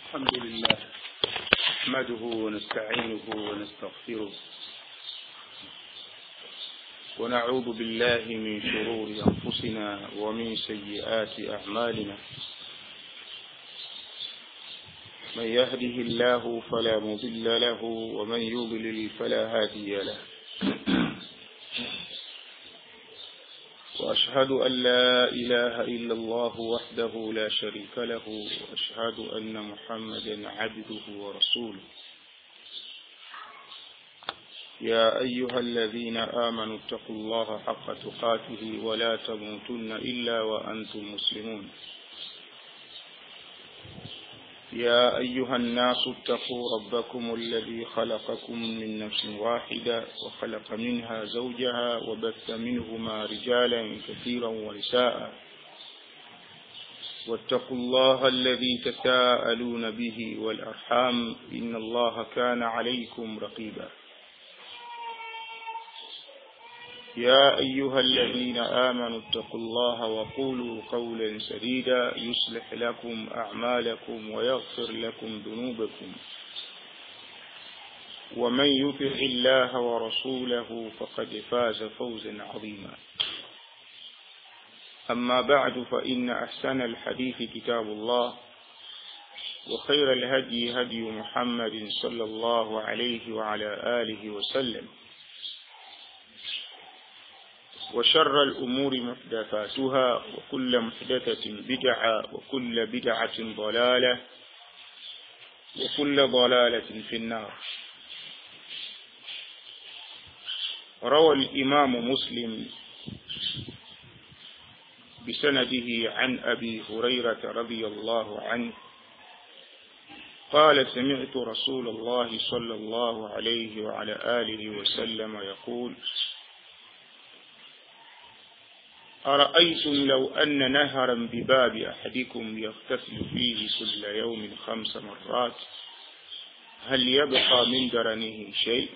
الحمد لله نحمده ونستعينه ونستغفره ونعوذ بالله من شرور أنفسنا ومن سيئات أعمالنا من يهده الله فلا مضل له ومن يضلل فلا هادي له وأشهد أن لا إله إلا الله وحده لا شريك له وأشهد أن محمدا عبده ورسوله يا أيها الذين آمنوا اتقوا الله حق تقاته ولا تموتن إلا وأنتم مسلمون يا أيها الناس اتقوا ربكم الذي خلقكم من نفس واحدة وخلق منها زوجها وبث منهما رجالا كثيرا ونساء واتقوا الله الذي تساءلون به والأرحام إن الله كان عليكم رقيبا يا أيها الذين آمنوا اتقوا الله وقولوا قولا سديدا يصلح لكم أعمالكم ويغفر لكم ذنوبكم ومن يطع الله ورسوله فقد فاز فوزا عظيما أما بعد فإن أحسن الحديث كتاب الله وخير الهدي هدي محمد صلى الله عليه وعلى آله وسلم وشر الأمور محدثاتها وكل محدثة بدعة وكل بدعة ضلالة وكل ضلالة في النار روى الإمام مسلم بسنده عن أبي هريرة رضي الله عنه قال سمعت رسول الله صلى الله عليه وعلى آله وسلم يقول أرأيتم لو أن نهرا بباب أحدكم يغتسل فيه كل يوم خمس مرات هل يبقى من درنه شيء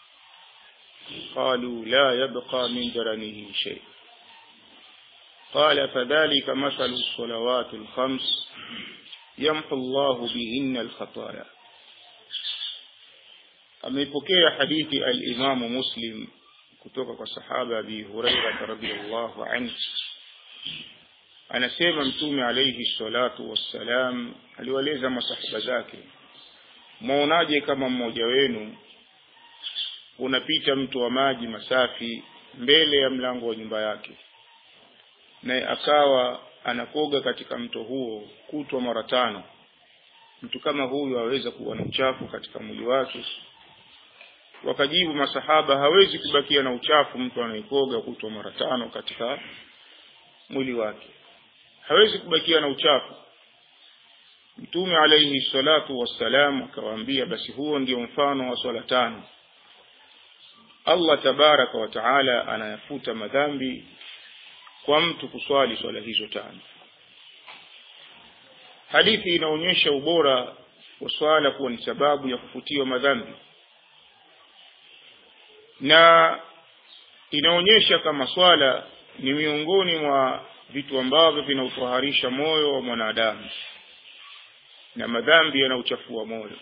قالوا لا يبقى من درنه شيء قال فذلك مثل الصلوات الخمس يمحو الله بهن الخطايا amepokea hadithi al-Imamu Muslim kutoka kwa sahaba Abi Hurairah radhiyallahu anhu anasema mtume alayhi salatu wassalam aliwaeleza masahaba zake mwaonaje kama mmoja wenu unapita mto wa maji masafi mbele ya mlango wa nyumba yake naye akawa anakoga katika mto huo kutwa mara tano mtu kama huyu aweza kuwa na uchafu katika mwili wake wakajibu masahaba hawezi kubakia na uchafu mtu anayekoga kutwa mara tano katika mwili wake hawezi kubakia na uchafu mtume alayhi salatu wassalam akawaambia basi huo ndio mfano wa swala tano Allah tabaraka wa taala anayafuta madhambi kwa mtu kuswali swala hizo tano hadithi inaonyesha ubora wa swala kuwa ni sababu ya kufutiwa madhambi na inaonyesha kama swala ni miongoni mwa vitu ambavyo vinautoharisha moyo wa mwanadamu na madhambi yanauchafua moyo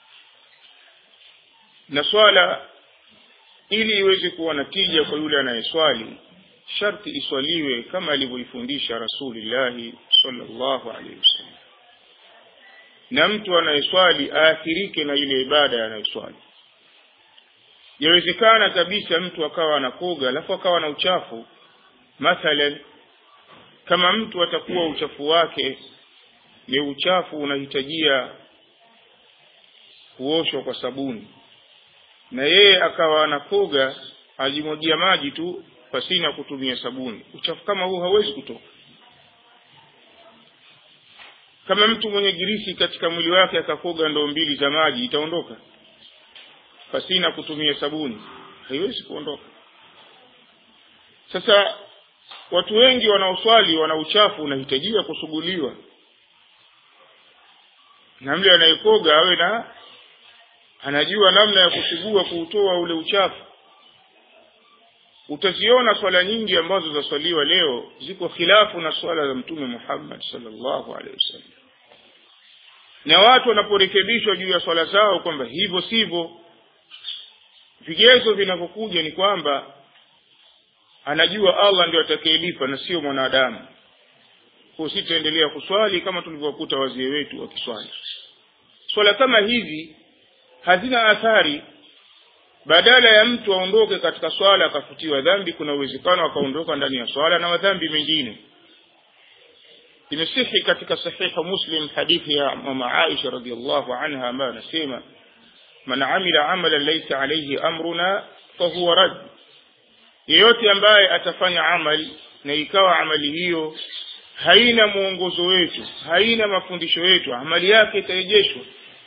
na swala ili iweze kuwa na tija kwa yule anayeswali sharti iswaliwe kama alivyoifundisha rasulillahi sallallahu alaihi wasallam na mtu anayeswali aathirike na ile ibada anayoswali yawezekana kabisa mtu akawa anakoga alafu akawa na uchafu mathalan kama mtu atakuwa uchafu wake ni uchafu unahitajia kuoshwa kwa sabuni na yeye akawa anakoga ajimwagia maji tu pasina kutumia sabuni uchafu kama huu hawezi kutoka kama mtu mwenye girisi katika mwili wake akakoga ndoo mbili za maji itaondoka pasina kutumia sabuni haiwezi kuondoka sasa watu wengi wanaoswali wana uchafu unahitajia kusuguliwa na mle anayekoga awe na anajua namna ya kusugua kuutoa ule uchafu utaziona swala nyingi ambazo zaswaliwa leo ziko khilafu na swala za mtume Muhammad sallallahu alaihi wasallam na watu wanaporekebishwa juu ya swala zao kwamba hivyo sivyo vigezo vinavyokuja ni kwamba anajua allah ndio atakayelipa na sio mwanadamu kwa sitaendelea kuswali kama tulivyokuta wazee wetu wakiswali swala kama hizi hazina athari badala ya mtu aondoke katika swala akafutiwa dhambi kuna uwezekano akaondoka ndani ya swala na madhambi mengine imesihi katika sahihu muslim hadithi ya mama aisha radiallahu anha ambayo anasema man amila amalan laysa alayhi amruna fahuwa rad yeyote ambaye atafanya amali na ikawa amali hiyo haina mwongozo wetu haina mafundisho yetu amali yake itarejeshwa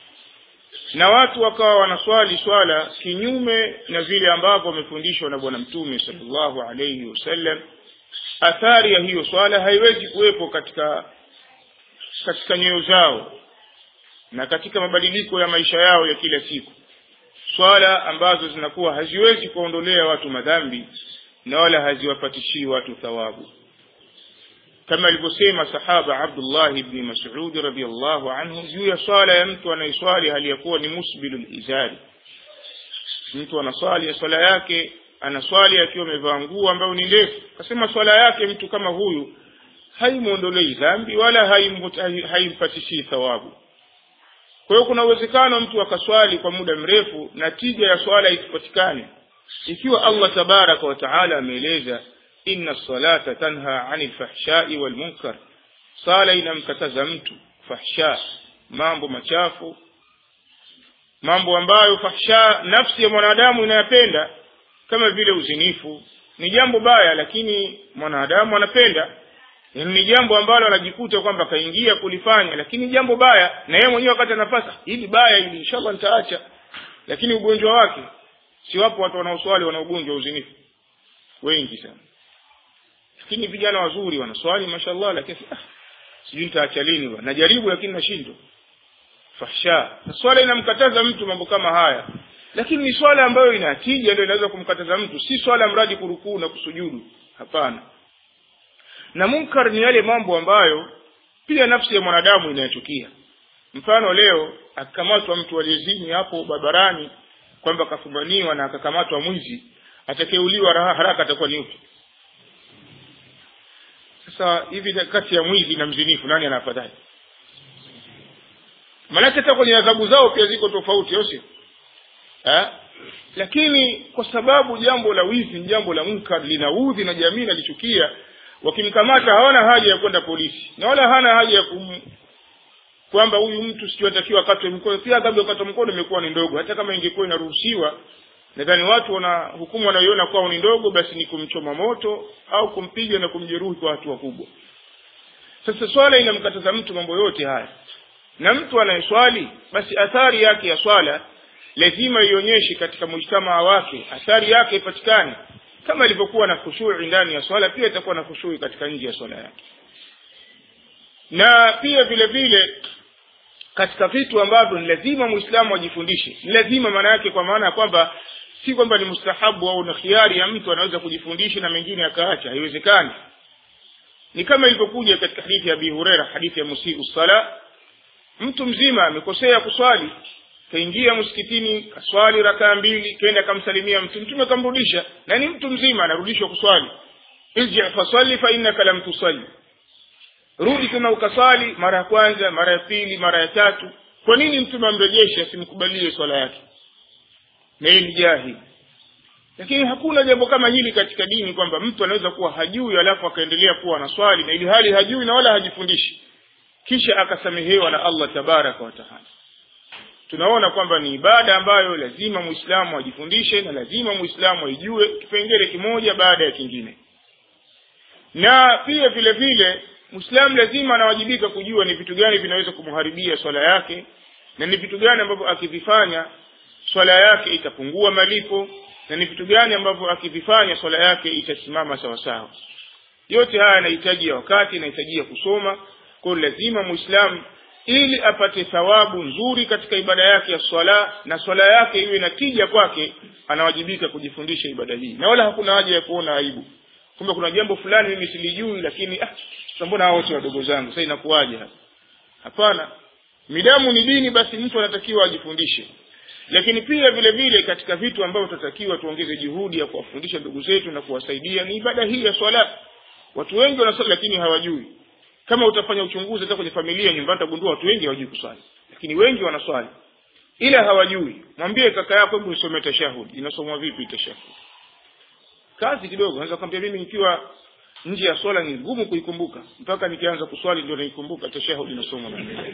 na watu wakawa wanaswali swala kinyume na vile ambavyo wamefundishwa na bwana mtume sallallahu alayhi wasallam athari ya hiyo swala haiwezi kuwepo katika katika nyoyo zao na katika mabadiliko ya maisha yao ya kila siku swala ambazo zinakuwa haziwezi kuondolea watu madhambi na wala haziwapatishii watu thawabu kama alivyosema sahaba Abdullah ibn Mas'ud radhiyallahu anhu juu ya swala ya mtu anayeswali hali ya kuwa ni musbilul izari mtu anaswali ya swala yake anaswali akiwa amevaa nguo ambayo ni ndefu akasema swala yake mtu kama huyu haimwondolei dhambi wala haimpatishii thawabu kwa hiyo kuna uwezekano mtu akaswali kwa muda mrefu na tija ya swala isipatikane ikiwa Allah tabaraka wa taala ameeleza inna salata tanha anil fahshai wal munkar sala inamkataza mtu fahsha mambo machafu mambo ambayo fahsha nafsi ya mwanadamu inayapenda kama vile uzinifu ni jambo baya lakini mwanadamu anapenda yani ni jambo ambalo anajikuta kwamba kaingia kulifanya lakini jambo baya na yeye mwenyewe wakati anafasa hili baya hili inshallah nitaacha lakini ugonjwa wake si wapo watu wanaoswali wana ugonjwa wa uzinifu wengi sana lakini vijana wazuri wanaswali mashallah lakini ah, sijui nitaacha lini bwana najaribu lakini nashindwa fahsha swala inamkataza mtu mambo kama haya lakini ni swala ambayo ina tija ndio inaweza kumkataza mtu si swala mradi kurukuu na kusujudu hapana na munkar ni yale mambo ambayo pia nafsi ya mwanadamu inayachukia mfano leo akikamatwa mtu aliyezini hapo barabarani kwamba kafumaniwa na akakamatwa mwizi atakeuliwa haraka atakuwa ni upi sasa hivi kati ya mwizi na mzinifu nani ana afadhali maanake hata kwenye adhabu zao pia ziko tofauti au sio lakini kwa sababu jambo la wizi ni jambo la munkar linaudhi na jamii nalichukia wakimkamata hawana haja ya kwenda polisi na wala hana haja ya kum kwamba huyu mtu sijui atakiwa akatwe mkono pia adhabu ya kukatwa mkono imekuwa ni ndogo hata kama ingekuwa inaruhusiwa nadhani watu wana hukumu wanayoiona kwao ni ndogo basi ni kumchoma moto au kumpiga na kumjeruhi kwa hatua kubwa sasa swala inamkataza mtu mambo yote haya na mtu anayeswali basi athari yake ya swala lazima ionyeshe katika mujtamaa wake athari yake ipatikane kama ilivyokuwa na khushui ndani ya swala pia itakuwa na khushui katika nje ya swala yake na pia vile vile katika vitu ambavyo ni lazima muislamu ajifundishe ni lazima maana yake kwa maana ya kwamba si kwamba ni mustahabu au na khiari ya mtu anaweza kujifundisha na mengine akaacha haiwezekani ni kama ilivyokuja katika hadithi ya Abi Huraira hadithi ya musiu sala mtu mzima amekosea kuswali kaingia msikitini kaswali rakaa mbili kenda akamsalimia mtu mtume akamrudisha na ni mtu mzima anarudishwa kuswali irji fasalli fa innaka lam tusalli rudi tena ukaswali mara ya kwanza mara ya pili mara ya tatu kwa nini mtume amrejeshe asimkubalie swala yake na yeye ni jahili lakini hakuna jambo kama hili katika dini kwamba mtu anaweza kuwa hajui alafu akaendelea kuwa na swali na ili hali hajui na wala hajifundishi kisha akasamehewa na Allah tabaraka wa taala tunaona kwamba ni ibada ambayo lazima muislamu ajifundishe na lazima muislamu aijue kipengele kimoja baada ya kingine na pia vile vile muislamu lazima anawajibika kujua ni vitu gani vinaweza kumharibia swala yake na ni vitu gani ambavyo akivifanya swala yake itapungua malipo na ni vitu gani ambavyo akivifanya swala yake itasimama sawasawa yote haya yanahitaji ya wakati yanahitaji ya kusoma kwa lazima muislamu ili apate thawabu nzuri katika ibada yake ya swala na swala yake iwe na tija kwake anawajibika kujifundisha ibada hii na wala hakuna haja ya kuona aibu kumbe kuna jambo fulani mimi silijui lakini ah mbona hao wote wadogo zangu sasa inakuwaje hapa hapana midamu ni dini basi mtu anatakiwa ajifundishe lakini pia vile vile katika vitu ambavyo tunatakiwa tuongeze juhudi ya kuwafundisha ndugu zetu na kuwasaidia ni ibada hii ya swala watu wengi wanaswali lakini hawajui kama utafanya uchunguzi hata kwenye familia nyumbani utagundua watu wengi hawajui kuswali lakini wengi wanaswali ila hawajui mwambie kaka yako hebu nisomee tashahud inasomwa vipi tashahud kazi kidogo naweza kwambia mimi nikiwa nje ya swala ni ngumu kuikumbuka mpaka nikianza kuswali ndio naikumbuka tashahud inasomwa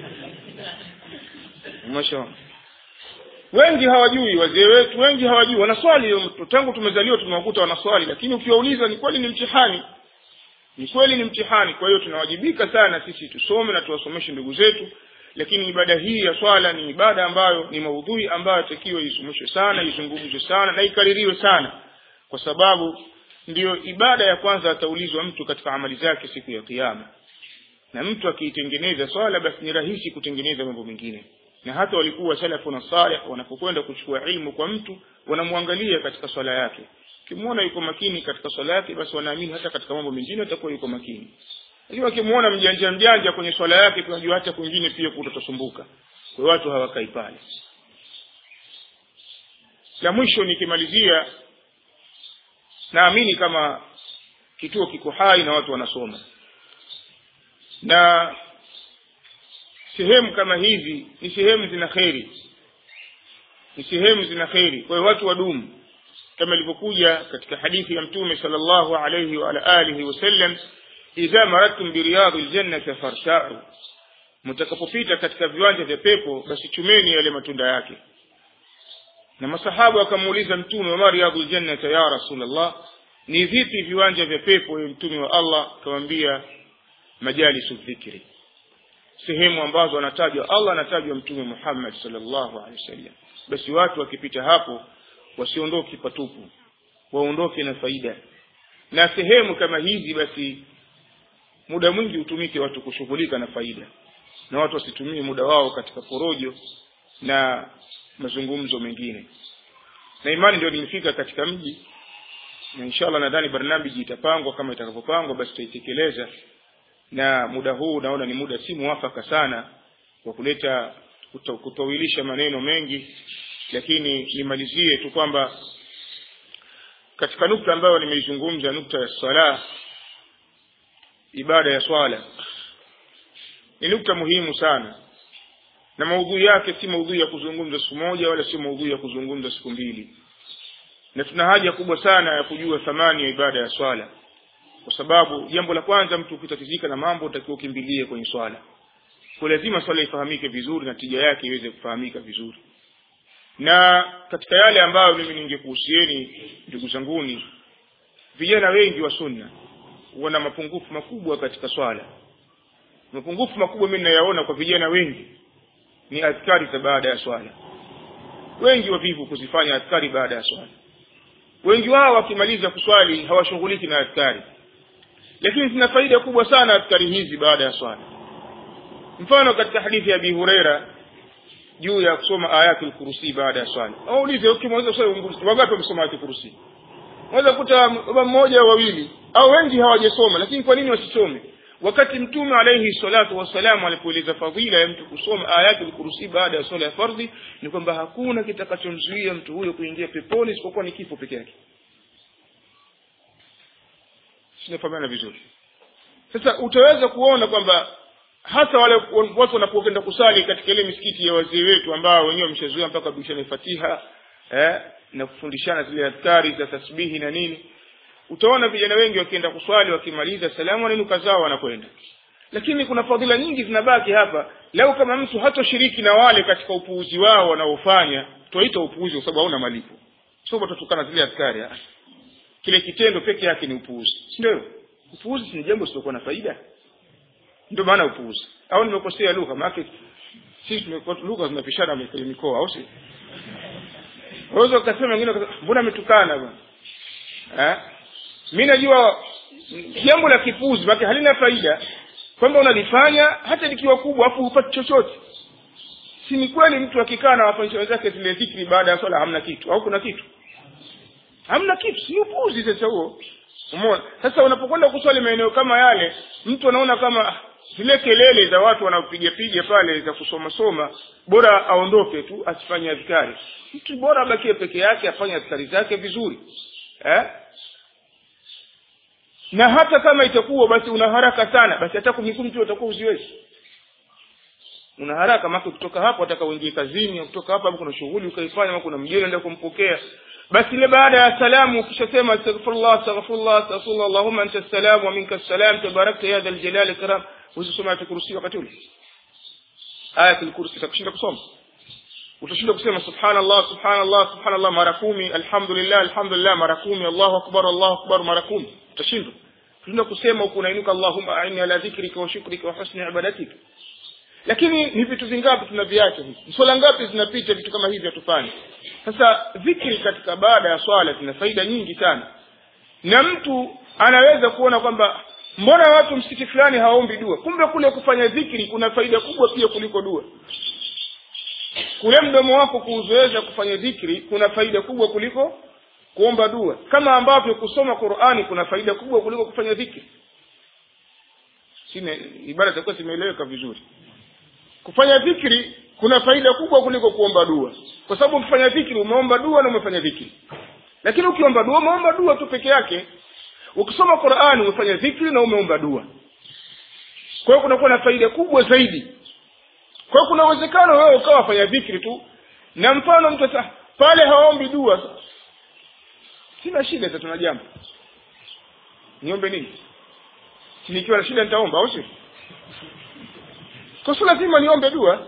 mashallah wengi hawajui wazee wetu wengi hawajui wanaswali tangu tumezaliwa tumewakuta wanaswali lakini ukiwauliza ni kweli ni mtihani ni kweli ni mtihani kwa hiyo tunawajibika sana sisi tusome na tuwasomeshe ndugu zetu lakini ibada hii ya swala ni ibada ambayo ni maudhui ambayo takiwa isomeshwe sana izungumzwe sana na ikaririwe sana kwa sababu ndiyo ibada ya kwanza ataulizwa mtu katika amali zake siku ya kiyama na mtu akiitengeneza swala basi ni rahisi kutengeneza mambo mengine na hata walikuwa salafu na salih wanapokwenda kuchukua ilmu kwa mtu wanamwangalia katika swala yake ukimwona yuko makini katika swala yake basi wanaamini hata katika mambo mengine atakuwa yuko makini lakini wakimwona mjanja mjanja kwenye swala yake tunajua hata kwingine pia kutatosumbuka kwa watu hawakai pale la mwisho nikimalizia naamini kama kituo kiko hai na watu wanasoma na sehemu kama hizi ni sehemu zina kheri ni sehemu zina kheri kwa hiyo watu wadumu kama ilivyokuja katika hadithi ya mtume sallallahu alayhi wa ala alihi wasallam idha maradtum biriyadhi ljannati fartau mtakapopita katika viwanja vya pepo basi chumeni yale matunda yake na masahaba wakamuuliza mtume wama riyadhu ljannata ya rasulllah ni vipi viwanja vya pepo ya mtume wa allah akamwambia majalisu dhikri sehemu ambazo anatajwa allah anatajwa mtume muhammad sallallahu alaihi wasallam basi watu wakipita hapo wasiondoke patupu waondoke na faida na sehemu kama hizi basi muda mwingi utumike watu kushughulika na faida na watu wasitumie muda wao katika porojo na mazungumzo mengine na imani ndio nimefika katika mji na inshallah nadhani barnamiji itapangwa kama itakavyopangwa basi tutaitekeleza na muda huu naona ni muda si muwafaka sana wa kuleta kutawilisha maneno mengi lakini nimalizie tu kwamba katika nukta ambayo nimeizungumza nukta ya sala ibada ya swala ni nukta muhimu sana na maudhui yake si maudhui ya kuzungumza siku moja wala si maudhui ya kuzungumza siku mbili na tuna haja kubwa sana ya kujua thamani ya ibada ya swala kwa sababu jambo la kwanza mtu ukitatizika na mambo utakiwa ukimbilie kwenye swala kwa lazima swala ifahamike vizuri na tija yake iweze kufahamika vizuri na katika yale ambayo mimi ningekuhusieni ndugu zanguni vijana wengi wa sunna wana mapungufu makubwa katika swala mapungufu makubwa mimi ninayaona kwa vijana wengi ni adhkari za baada ya swala wengi wavivu kuzifanya adhkari baada ya swala wengi wao wakimaliza kuswali hawashughuliki na adhkari lakini zina faida kubwa sana adhkari hizi baada ya swala mfano katika hadithi ya abi hureira juu ya kusoma ayatul kursi baada ya swala aulize ukimaliza swala wangapi wamesoma ayatul kursi unaweza kuta baba mmoja au wawili au wengi hawajasoma lakini kwa nini wasisome wakati mtume alayhi salatu wassalam alipoeleza fadhila ya mtu kusoma ayatul kursi baada ya swala ya fardhi ni kwamba hakuna kitakachomzuia mtu huyo kuingia peponi isipokuwa ni kifo peke yake sinafahamiana vizuri sasa utaweza kuona kwamba hasa wale watu wanapokwenda kusali katika ile misikiti ya wazee wetu ambao wenyewe wameshazoea mpaka bishana fatiha eh, na kufundishana zile adhkari za tasbihi na nini utaona vijana wengi wakienda kuswali wakimaliza salamu wanainuka zao wanakwenda lakini kuna fadhila nyingi zinabaki hapa lau kama mtu hatoshiriki na wale katika upuuzi wao wanaofanya twaita upuuzi kwa sababu hauna malipo sio tutukana zile adhkari kile kitendo peke yake ni upuuzi si ndio upuuzi ni jambo lisiokuwa na faida ndio maana upuuzi au nimekosea lugha maana sisi tumekuwa lugha zinapishana kwenye mikoa au si waweza ukasema wengine mbona ametukana bwana eh mimi najua jambo la kipuzi maana halina faida kwamba unalifanya hata likiwa kubwa afu hupati chochote si ni kweli mtu akikaa na wafanyisha wenzake zile dhikri baada ya swala hamna kitu au kuna kitu hamna kitu si upuzi sasa huo umeona sasa unapokwenda kuswali maeneo kama yale mtu anaona kama zile kelele za watu wanaopiga piga pale za kusoma soma bora aondoke tu asifanye adhikari mtu bora abakie peke yake afanye adhikari zake vizuri eh? na hata kama itakuwa basi una haraka sana basi hata kumikumi tu utakuwa uziwezi una haraka maana kutoka hapo ataka uingie kazini kutoka hapo kuna shughuli ukaifanya ama kuna mgeni unaenda kumpokea basi ile baada ya salamu ukishasema astaghfirullah astaghfirullah astaghfirullah allahumma anta salam wa minka salam tabarakta ya dhal jalali karam usisoma ayatul kursi wakati ule ayatul kursi itakushinda kusoma utashinda kusema subhanallah subhanallah subhanallah mara kumi alhamdulillah alhamdulillah mara kumi allahu akbar allahu akbar mara kumi utashindwa utashinda kusema huku unainuka allahumma aini ala dhikrika wa shukrika wa husni ibadatika lakini ni vitu vingapi tunaviacha hivi swala ngapi zinapita vitu kama hivi hatufanyi sasa dhikri katika baada ya swala zina faida nyingi sana na mtu anaweza kuona kwamba mbona watu msikiti fulani hawaombi dua kumbe kule kufanya dhikri kuna faida kubwa pia kuliko dua kule mdomo wako kuuzoeza kufanya dhikri kuna faida kubwa kuliko kuomba dua kama ambavyo kusoma qurani kuna faida kubwa kuliko kufanya dhikri sine ibada zitakuwa zimeeleweka vizuri kufanya dhikri kuna faida kubwa kuliko kuomba dua kwa sababu ukifanya dhikri umeomba dua na umefanya dhikri lakini ukiomba dua umeomba dua tu peke yake ukisoma qurani umefanya dhikri na umeomba dua kwa hiyo kunakuwa na faida kubwa zaidi kwa hiyo kuna uwezekano wewe ukawa fanya dhikri tu na mfano mtu sasa pale haombi dua sina shida sasa tuna jambo niombe nini nikiwa na shida nitaomba au sio kwa sio lazima niombe dua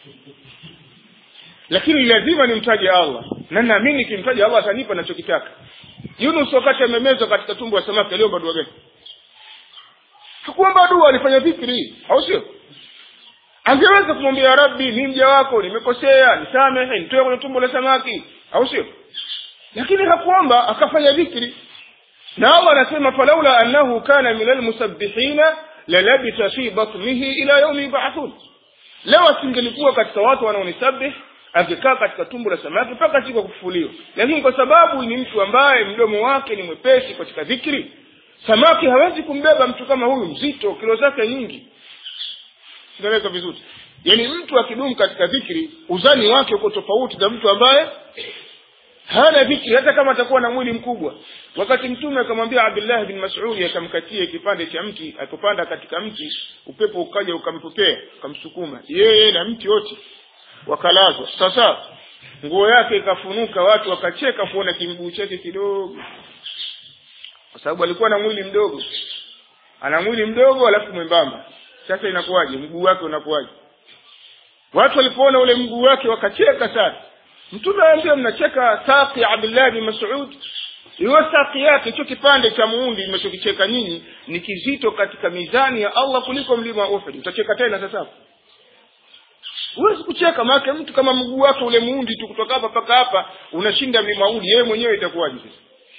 lakini lazima nimtaje allah na naamini nikimtaja allah atanipa nachokitaka yunus wakati amemezwa katika tumbo ya samaki aliomba dua gani hakuomba dua alifanya dhikri au sio angeweza kumwambia rabbi mi mja wako nimekosea nisamehe nitoe kwenye tumbo la samaki au sio lakini hakuomba akafanya dhikri na allah anasema falaula annahu kana min almusabbihina lalabita fi batnihi ila yaumi yubathun leo asingelikuwa katika watu wanaonisabih angekaa katika tumbo la samaki mpaka siku ya kufufuliwa lakini kwa sababu ni mtu ambaye mdomo wake ni mwepesi katika dhikri samaki hawezi kumbeba mtu kama huyu mzito kilo zake nyingi sinaeleka vizuri yaani mtu akidumu katika dhikri uzani wake uko tofauti na mtu ambaye hana dhikri hata kama atakuwa na mwili mkubwa wakati mtume akamwambia abdullah bin masudi akamkatia kipande cha mti akopanda katika mti upepo ukaja ukampokea ukamsukuma yeye na mti wote wakalazwa sasa nguo yake ikafunuka watu wakacheka kuona kimguu chake kidogo kwa sababu alikuwa na mwili mdogo ana mwili mdogo alafu mwembamba sasa inakuwaje mguu wake unakuwaje watu walipoona ule mguu wake wakacheka sana mtume anaambia mnacheka saqi ya abdullah bin masud hiyo saqi yake hicho kipande cha muundi mnachokicheka nyinyi ni kizito katika mizani ya allah kuliko mlima wa uhud utacheka tena sasa huwezi kucheka maanake mtu kama mguu wake ule muundi tu kutoka hapa mpaka hapa unashinda mlima udi yeye mwenyewe itakuwaje sasa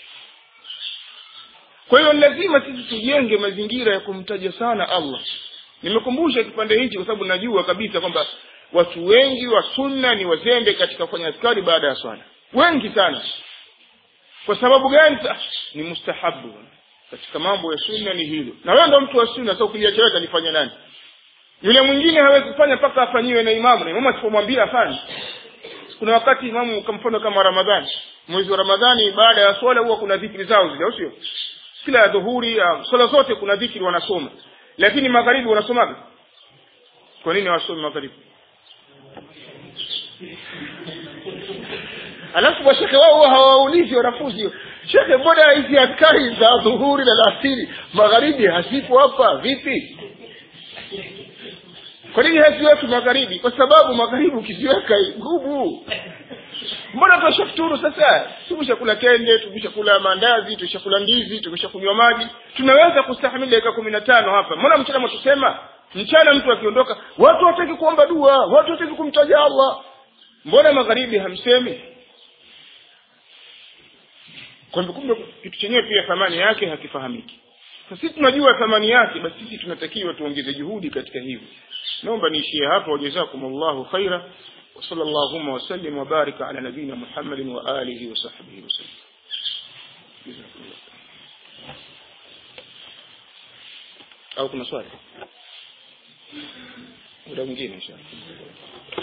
kwa hiyo lazima sisi tujenge mazingira ya kumtaja sana allah nimekumbusha kipande hichi kwa sababu najua kabisa kwamba watu wengi wa sunna ni wazembe katika kufanya askari baada ya swala wengi sana kwa sababu gani ni mustahabu katika mambo ya sunna ni hilo na wewe ndo mtu wa sunna sasa ukiliacha wewe atalifanya nani yule mwingine hawezi kufanya mpaka afanyiwe na imamu na imamu asipomwambia afanye kuna wakati imamu kwa mfano kama ramadhani mwezi wa ramadhani baada ya swala huwa kuna dhikri zao zile au sio kila ya dhuhuri swala zote kuna dhikri wanasoma lakini magharibi wanasomaga kwa nini hawasomi magharibi alafu mashekhe wao huwa hawaulizi wanafunzi shekhe mbona hizi askari za dhuhuri na lasiri magharibi hazipo hapa vipi kwa nini haziweki magharibi kwa sababu magharibi ukiziweka ngumu mbona tushafuturu sasa tumeshakula kende tumeshakula maandazi tumeshakula ndizi tumeshakunywa maji tunaweza kustahamili dakika kumi na tano hapa mbona mchana mwatusema mchana mtu akiondoka watu wataki kuomba dua watu wataki kumtaja allah mbona magharibi hamsemi kwamba kumbe kitu chenyewe pia thamani yake hakifahamiki sisi tunajua thamani yake basi sisi tunatakiwa tuongeze juhudi katika hivyo naomba niishie hapo wajazakumullahu khaira وصلى اللهم وسلم وبارك على نبينا محمد وآله وصحبه وسلم جزاكم الله أو كنا سؤال muda mwingine inshallah